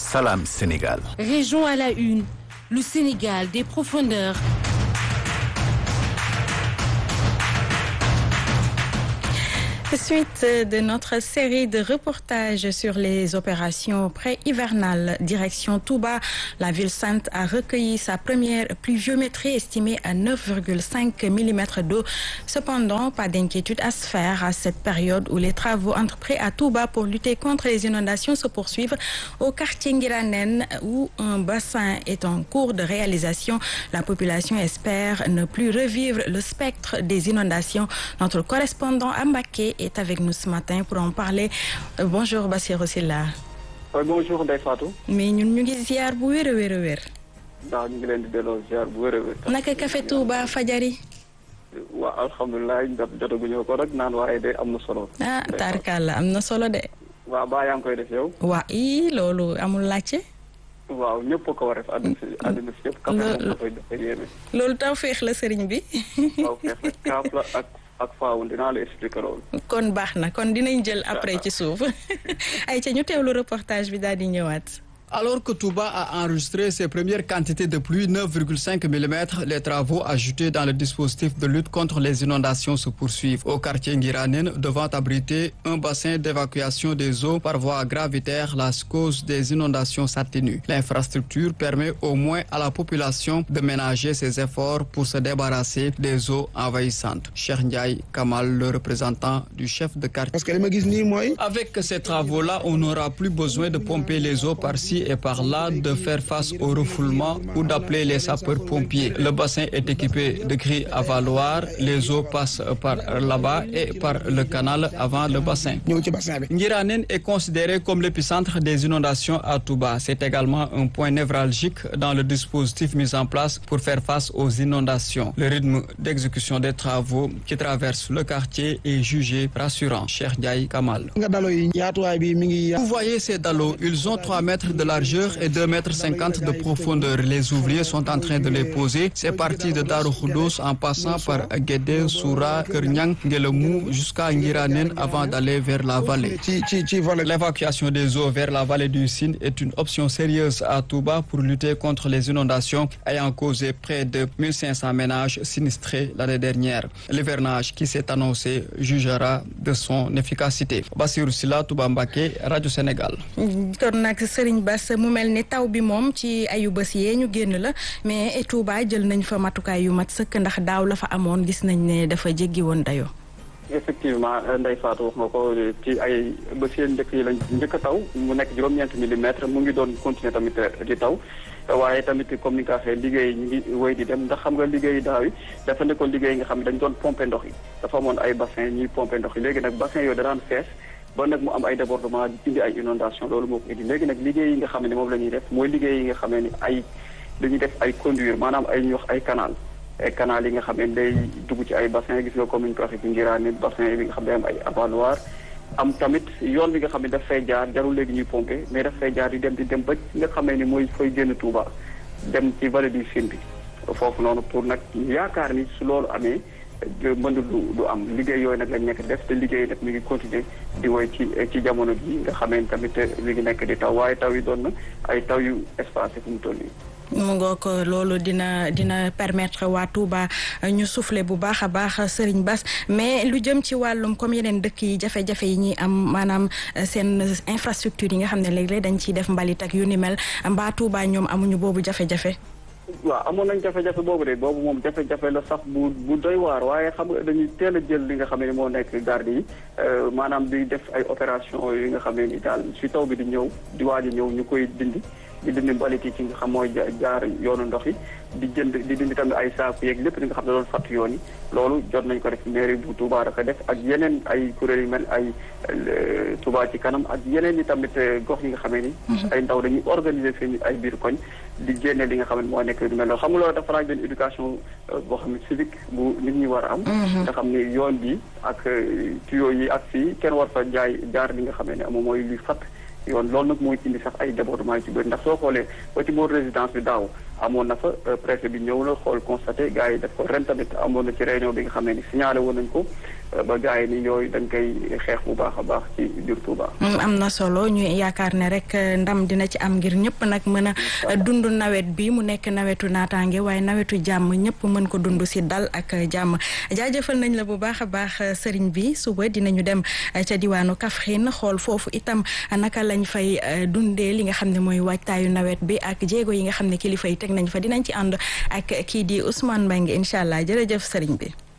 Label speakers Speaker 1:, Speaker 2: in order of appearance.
Speaker 1: Salam Sénégal.
Speaker 2: Région à la une, le Sénégal des profondeurs.
Speaker 3: Suite de notre série de reportages sur les opérations pré-hivernales, direction Touba, la ville sainte a recueilli sa première pluviométrie estimée à 9,5 mm d'eau. Cependant, pas d'inquiétude à se faire à cette période où les travaux entrepris à Touba pour lutter contre les inondations se poursuivent au quartier Ngiranen où un bassin est en cours de réalisation. La population espère ne plus revivre le spectre des inondations. Notre correspondant à Mbaké est avec nous ce matin pour en parler. Euh, bonjour Bassirou Silla.
Speaker 4: Oui, bonjour Ndeye Fatou.
Speaker 3: mais ñun ñu ngi ziar bu wér a wér a wér.
Speaker 4: ndax ñu ngi leen di delloo ziar bu wér a wér.
Speaker 3: naka café Touba fajari.
Speaker 4: waaw alhamdulilah jot jotaguñu ko rek naan waaye de am na solo.
Speaker 3: ah tarkalla am na solo de.
Speaker 4: waaw baa yaa ngi koy def yow.
Speaker 3: waa ii loolu amul laajte.
Speaker 4: waaw ñëpp a ko war a def àdduna si àdduna si yëpp. café moom dafay dafay yéeme.
Speaker 3: loolu taw féex la sëriñ bi.
Speaker 4: waaw feex rek kaaf la ak ak faawu dinaa la expliquer loolu.
Speaker 3: kon baax na kon dinañ jël après ci suuf ay ca ñu teewlu reportage bi daal di ñëwaat.
Speaker 5: Alors que Touba a enregistré ses premières quantités de pluie, 9,5 mm, les travaux ajoutés dans le dispositif de lutte contre les inondations se poursuivent. Au quartier Ngiranen, devant abriter un bassin d'évacuation des eaux par voie gravitaire, la cause des inondations s'atténue. L'infrastructure permet au moins à la population de ménager ses efforts pour se débarrasser des eaux envahissantes. Cheikh Ndiaye Kamal, le représentant du chef de quartier.
Speaker 6: parce que li ma gis nii mooy.
Speaker 5: Avec ces travaux-là, on n'aura plus besoin de pomper les eaux par-ci et par-là, de faire face au refoulement ou d'appeler les sapeurs-pompiers. Le bassin est équipé de grilles à valoir. Les eaux passent par là-bas et par le canal avant le bassin.
Speaker 6: ñëw ci bassin bi.
Speaker 5: Ngiranen est considéré comme l'épicentre des inondations à Touba. C'est également un point névralgique dans le dispositif mis en place pour faire face aux inondations. Le rythme d'exécution des travaux qui traversent le quartier est jugé rassurant. Cheikh Ndiaye Kamal.
Speaker 6: nga daloo yi yaatuwaay bi mi ngi.
Speaker 5: Vous voyez ces dallots, ils ont 3 mètres de largeur et 2 mètres 50 de profondeur. Les ouvriers sont en train de les poser. C'est parti de Darou Khoudoss en passant par Guédé, Soura, Kernyang, Ngelemou jusqu'à Ngiranen avant d'aller vers la vallée.
Speaker 6: ci ci ci volet.
Speaker 5: L'évacuation des eaux vers la vallée du Sine est une option sérieuse à Touba pour lutter contre les inondations ayant causé près de 1500 ménages sinistrés l'année dernière. L'hivernage qui s'est annoncé jugera de son efficacité. Bassirou Silla, Touba Mbaké, Radio Sénégal.
Speaker 3: kon nag Serigne Bass mu mel ni taw bi moom ci ayu bés yee ñu génn la mais Touba jël nañ fa matukaay yu mat sëkk ndax daaw la fa amoon gis nañ ne dafa jéggi woon dayoo.
Speaker 4: effectivement Ndeye Fatou wax nga ko ci ay bés yéen njëkk yi lañ njëkk a taw mu nekk juróom-ñeenti millimètres mu ngi doon continuer tamit di taw waaye tamit comme ni nga ko waxee liggéey ñu ngi wéy di dem ndax xam nga liggéey daaw yi dafa nekkoon liggéey nga xam ne dañ doon pomper ndox yi dafa amoon ay bassin ñuy pomper ndox yi léegi nag bassin yooyu da daan fees ba nag mu am ay débordement di indi ay inondation loolu moo ko indi léegi nag liggéey yi nga xam ne moom la ñuy def mooy liggéey yi nga xam ne ay dañuy def ay conduire maanaam ay ñuy wax ay canal ay canal yi nga xam ne day dugg ci ay bassin gis nga comme ni ñu ko waxee ci Ngiraane bassin bi nga xam ne am ay avaloir am tamit yoon bi nga xam ne daf fay jaar jarul léegi ñuy pomper mais daf fay jaar di dem di dem ba nga xamee ni mooy fay génn Touba dem ci vallée du Sine bi foofu noonu pour nag yaakaar ni su loolu amee mën du du am liggéey yooyu nag lañ nekk def te liggéey nag mi ngi continuer di woy ci ci jamono ji nga xamee tamit mi ngi nekk di taw waaye taw yi doon na ay taw yu espacé fu mu toll nii
Speaker 3: mu ngoo ko loolu dina dina permettre waa Touba ñu souffler bu baax a baax Serigne Bass mais lu jëm ci wàllum comme yeneen dëkk yi jafe-jafe yi ñuy am maanaam seen infrastructure yi nga xam ne léeg-léeg dañ ciy def mbalit ak yu ni mel mbaa Touba ñoom amuñu boobu jafe-jafe.
Speaker 4: waaw amoon nañ jafe-jafe boobu de boobu moom jafe-jafe la sax bu bu doy waar waaye xam nga dañuy teel a jël li nga xam ne moo nekk garde yi maanaam di def ay opération yi nga xam ne ni daal si taw bi di ñëw di waaj a ñëw ñu koy dindi di dindi mbalit yi ci nga xam mooy jaar yoonu ndox yi di jënd di dindi tamit ay saaku yeeg lépp li nga xam ne doon fàtt yoon yi loolu jot nañ ko def mairie bu Touba dafa def ak yeneen ay kuréel yu mel ay Touba ci kanam ak yeneen yi tamit gox yi nga xamee ni ay ndaw dañuy organiser seen ay biir koñ di génne li nga xam ne moo nekk lu mel noonu xam nga loolu dafa laaj benn éducation boo xam ne civique bu nit ñi war a am nga xam ne yoon bi ak tuyaux yi ak fii kenn war fa jaay jaar li nga xam ne moom mooy luy fatt yoon loolu nag mooy indi sax ay débordement yi ci bëri ndax soo xoolee ba ci boor résidence bi daaw amoon na fa préfet bi ñëw na xool constaté gars yi def ko ren tamit amoon na ci réunion bi nga xam ne ni signalé woon nañ ko ba gars yi ni yooyu dañ koy xeex bu baax a baax ci biir Touba.
Speaker 3: am na solo ñu yaakaar ne rek ndam dina ci am ngir ñëpp nag mën a dund nawet bi mu nekk nawetu naataange waaye nawetu jàmm ñëpp mën ko dund si dal ak jàmm jaajëfal nañ la bu baax a baax sëriñ bi suba dinañu dem ca diwaanu Kaffrine xool foofu itam naka lañ fay dundee li nga xam ne mooy waajtaayu nawet bi ak jéego yi nga xam ne kilifa yi teg nañ fa dinañ ci ànd ak kii di Ousmane Mbengue incha allah jërëjëf sëriñ bi.